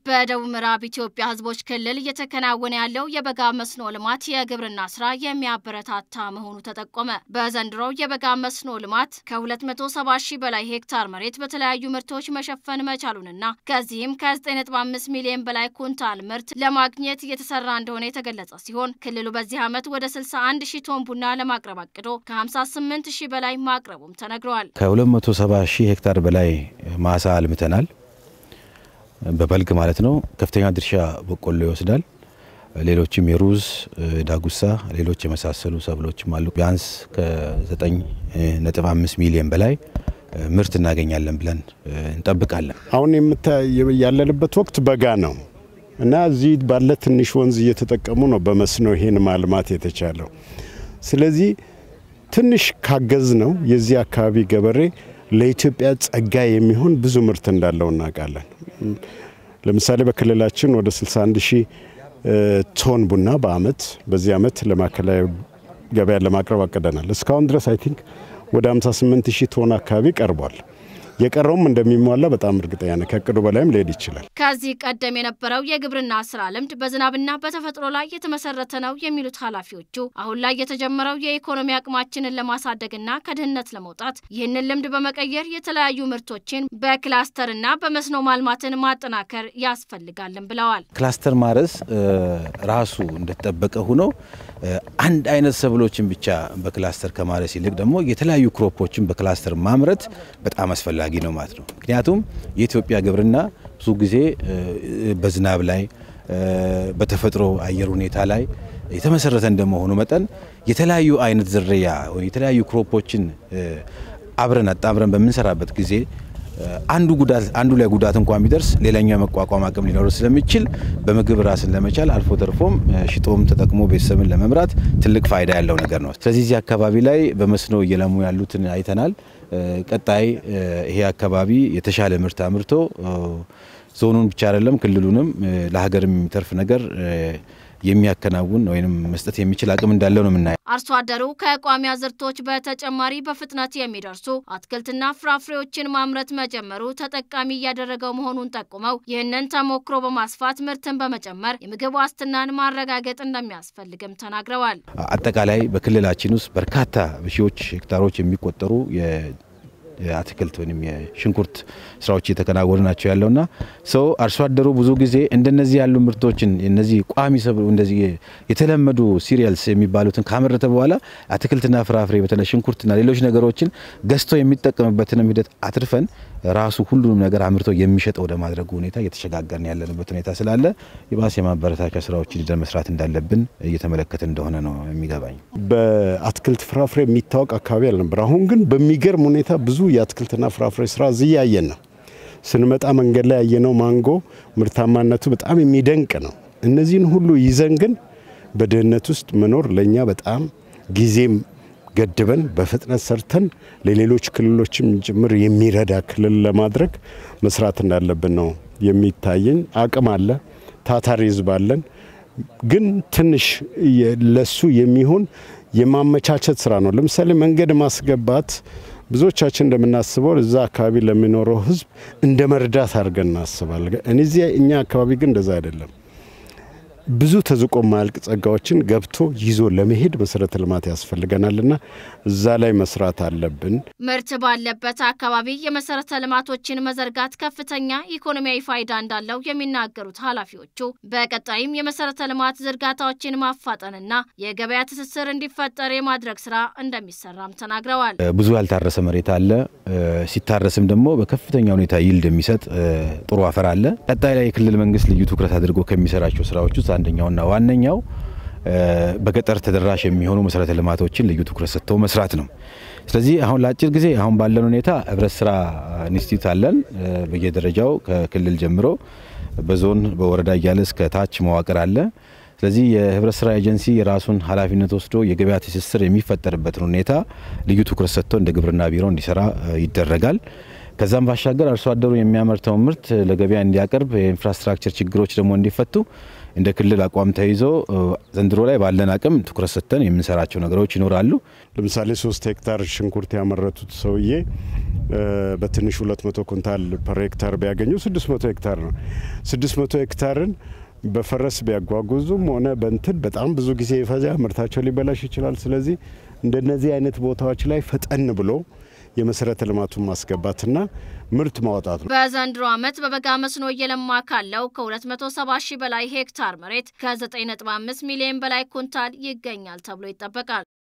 በደቡብ ምዕራብ ኢትዮጵያ ሕዝቦች ክልል እየተከናወነ ያለው የበጋ መስኖ ልማት የግብርና ስራ የሚያበረታታ መሆኑ ተጠቆመ። በዘንድሮው የበጋ መስኖ ልማት ከ270 ሺህ በላይ ሄክታር መሬት በተለያዩ ምርቶች መሸፈን መቻሉንና ከዚህም ከ9.5 ሚሊዮን በላይ ኩንታል ምርት ለማግኘት እየተሰራ እንደሆነ የተገለጸ ሲሆን ክልሉ በዚህ ዓመት ወደ 61 ሺህ ቶን ቡና ለማቅረብ አቅዶ ከ58 ሺህ በላይ ማቅረቡም ተነግረዋል። ከ270 ሺህ ሄክታር በላይ ማሳ አልምተናል። በበልግ ማለት ነው። ከፍተኛ ድርሻ በቆሎ ይወስዳል። ሌሎችም የሩዝ፣ ዳጉሳ፣ ሌሎች የመሳሰሉ ሰብሎችም አሉ። ቢያንስ ከ9.5 ሚሊዮን በላይ ምርት እናገኛለን ብለን እንጠብቃለን። አሁን ያለንበት ወቅት በጋ ነው እና እዚህ ባለ ትንሽ ወንዝ እየተጠቀሙ ነው በመስኖ ይሄን ማልማት የተቻለው። ስለዚህ ትንሽ ካገዝ ነው የዚህ አካባቢ ገበሬ ለኢትዮጵያ ጸጋ የሚሆን ብዙ ምርት እንዳለው እናውቃለን። ለምሳሌ በክልላችን ወደ 61 ሺህ ቶን ቡና በአመት በዚህ አመት ለማዕከላዊ ገበያ ለማቅረብ አቅደናል። እስካሁን ድረስ አይ ቲንክ ወደ 58 ሺህ ቶን አካባቢ ቀርቧል። የቀረውም እንደሚሟላ በጣም እርግጠኛ ነኝ። ከእቅዱ በላይም ሊሄድ ይችላል። ከዚህ ቀደም የነበረው የግብርና ስራ ልምድ በዝናብና በተፈጥሮ ላይ የተመሰረተ ነው የሚሉት ኃላፊዎቹ አሁን ላይ የተጀመረው የኢኮኖሚ አቅማችንን ለማሳደግና ከድህነት ለመውጣት ይህንን ልምድ በመቀየር የተለያዩ ምርቶችን በክላስተርና በመስኖ ማልማትን ማጠናከር ያስፈልጋልን ብለዋል። ክላስተር ማረስ ራሱ እንደተጠበቀ ሆኖ አንድ አይነት ሰብሎችን ብቻ በክላስተር ከማረስ ይልቅ ደግሞ የተለያዩ ክሮፖችን በክላስተር ማምረት በጣም አስፈላጊ ነው ማለት ነው። ምክንያቱም የኢትዮጵያ ግብርና ብዙ ጊዜ በዝናብ ላይ በተፈጥሮ አየር ሁኔታ ላይ የተመሰረተ እንደመሆኑ መጠን የተለያዩ አይነት ዝርያ ወይ የተለያዩ ክሮፖችን አብረን አጣምረን በምንሰራበት ጊዜ አንዱ ጉዳት አንዱ ላይ ጉዳት እንኳን ቢደርስ ሌላኛው የመቋቋም አቅም ሊኖረው ስለሚችል በምግብ ራስን ለመቻል አልፎ ተርፎም ሽጦም ተጠቅሞ ቤተሰብን ለመምራት ትልቅ ፋይዳ ያለው ነገር ነው። ስለዚህ እዚህ አካባቢ ላይ በመስኖ እየለሙ ያሉትን አይተናል። ቀጣይ ይሄ አካባቢ የተሻለ ምርት አምርቶ ዞኑን ብቻ አይደለም ክልሉንም ለሀገርም የሚተርፍ ነገር የሚያከናውን ወይም መስጠት የሚችል አቅም እንዳለው ነው የምናየው። አርሶ አደሩ ከቋሚ አዝርቶች በተጨማሪ በፍጥነት የሚደርሱ አትክልትና ፍራፍሬዎችን ማምረት መጀመሩ ተጠቃሚ እያደረገው መሆኑን ጠቁመው ይህንን ተሞክሮ በማስፋት ምርትን በመጨመር የምግብ ዋስትናን ማረጋገጥ እንደሚያስፈልግም ተናግረዋል። አጠቃላይ በክልላችን ውስጥ በርካታ በሺዎች ሄክታሮች የሚቆጠሩ የአትክልት ወይም የሽንኩርት ስራዎች እየተከናወኑ ናቸው ያለውና ሰው አርሶ አደሩ ብዙ ጊዜ እንደነዚህ ያሉ ምርቶችን እነዚህ ቋሚ ሰብል እንደዚህ የተለመዱ ሲሪያልስ የሚባሉትን ካመረተ በኋላ አትክልትና ፍራፍሬ በተለይ ሽንኩርትና ሌሎች ነገሮችን ገዝቶ የሚጠቀምበትንም ሂደት አትርፈን ራሱ ሁሉንም ነገር አምርቶ የሚሸጥ ወደ ማድረጉ ሁኔታ እየተሸጋገርን ያለንበት ሁኔታ ስላለ የባስ የማበረታቻ ስራዎችን ይዘን መስራት እንዳለብን እየተመለከትን እንደሆነ ነው የሚገባኝ። በአትክልት ፍራፍሬ የሚታወቅ አካባቢ አልነበር። አሁን ግን በሚገርም ሁኔታ ብዙ የአትክልትና ፍራፍሬ ስራ እዚህ እያየን ነው። ስንመጣ መንገድ ላይ ያየነው ማንጎ ምርታማነቱ በጣም የሚደንቅ ነው። እነዚህን ሁሉ ይዘን ግን በድህነት ውስጥ መኖር ለእኛ በጣም ጊዜም ገድበን በፍጥነት ሰርተን ለሌሎች ክልሎችም ጭምር የሚረዳ ክልል ለማድረግ መስራት እንዳለብን ነው የሚታየኝ። አቅም አለ፣ ታታሪ ህዝብ አለን። ግን ትንሽ ለሱ የሚሆን የማመቻቸት ስራ ነው። ለምሳሌ መንገድ ማስገባት ብዙዎቻችን እንደምናስበው እዛ አካባቢ ለሚኖረው ህዝብ እንደ መርዳት አድርገን እናስባለን። እነዚህ እኛ አካባቢ ግን እንደዛ አይደለም። ብዙ ተዝቆ ማያልቅ ጸጋዎችን ገብቶ ይዞ ለመሄድ መሰረተ ልማት ያስፈልገናልና እዛ ላይ መስራት አለብን። ምርት ባለበት አካባቢ የመሰረተ ልማቶችን መዘርጋት ከፍተኛ ኢኮኖሚያዊ ፋይዳ እንዳለው የሚናገሩት ኃላፊዎቹ በቀጣይም የመሰረተ ልማት ዝርጋታዎችን ማፋጠንና የገበያ ትስስር እንዲፈጠር የማድረግ ስራ እንደሚሰራም ተናግረዋል። ብዙ ያልታረሰ መሬት አለ። ሲታረስም ደግሞ በከፍተኛ ሁኔታ ይልድ የሚሰጥ ጥሩ አፈር አለ። ቀጣይ ላይ የክልል መንግስት ልዩ ትኩረት አድርጎ ከሚሰራቸው ስራዎች ውስጥ አንደኛውና ዋነኛው በገጠር ተደራሽ የሚሆኑ መሰረተ ልማቶችን ልዩ ትኩረት ሰጥተው መስራት ነው። ስለዚህ አሁን ለአጭር ጊዜ አሁን ባለን ሁኔታ ህብረት ስራ ኢንስቲትዩት አለን። በየደረጃው ከክልል ጀምሮ በዞን በወረዳ እያለ እስከ ታች መዋቅር አለ። ስለዚህ የህብረት ስራ ኤጀንሲ የራሱን ኃላፊነት ወስዶ የገበያ ትስስር የሚፈጠርበትን ሁኔታ ልዩ ትኩረት ሰጥቶ እንደ ግብርና ቢሮ እንዲሰራ ይደረጋል። ከዛም ባሻገር አርሶ አደሩ የሚያመርተውን ምርት ለገበያ እንዲያቀርብ የኢንፍራስትራክቸር ችግሮች ደግሞ እንዲፈቱ እንደ ክልል አቋም ተይዞ ዘንድሮ ላይ ባለን አቅም ትኩረት ሰጥተን የምንሰራቸው ነገሮች ይኖራሉ። ለምሳሌ ሶስት ሄክታር ሽንኩርት ያመረቱት ሰውዬ በትንሹ 200 ኩንታል ፐር ሄክታር ቢያገኙ 600 ሄክታር ነው። 600 ሄክታርን በፈረስ ቢያጓጉዙም ሆነ በንትን በጣም ብዙ ጊዜ ይፈጃ፣ ምርታቸው ሊበላሽ ይችላል። ስለዚህ እንደነዚህ አይነት ቦታዎች ላይ ፈጠን ብሎ የመሰረተ ልማቱን ማስገባትና ምርት ማውጣት ነው። በዘንድሮ ዓመት በበጋ መስኖ እየለማ ካለው ከ270 ሺህ በላይ ሄክታር መሬት ከ9.5 ሚሊዮን በላይ ኩንታል ይገኛል ተብሎ ይጠበቃል።